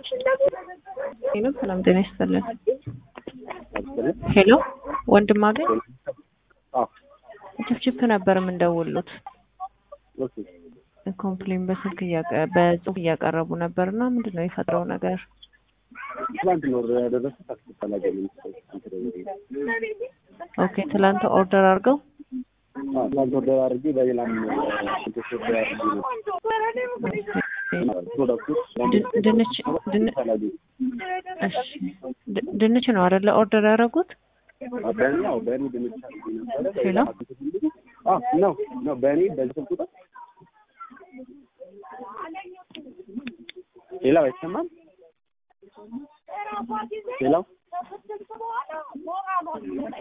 ሄሎ ሰላም ጤና ይስጥልን። ሄሎ ወንድም አገኝ ችፕችፕ ነበር የምንደውሉት። ኮምፕሌን በስልክ እያቀ- በጽሁፍ እያቀረቡ ነበር እና ምንድን ነው የፈጥረው ነገር? ትላንት ነው ያደረሱት። አስፈላጊ ኦኬ ትላንት ኦርደር አድርገው ትላንት ወደ አድርጌ በሌላም ሽንቶች ወደ አድርጌ ነው ፕሮዳክቶች ድ- ድንች ድን- ፈላጊ እሺ ድ- ድንች ነው አይደለ ኦርደር ያደረጉት? በእኔ ያው በእኔ ድንች አድርጌ ነበረ። ሄሎ? አዎ ነው ነው በእኔ በዚህ ስልክ ቁጥር ሌላው አይሰማም። ሌላው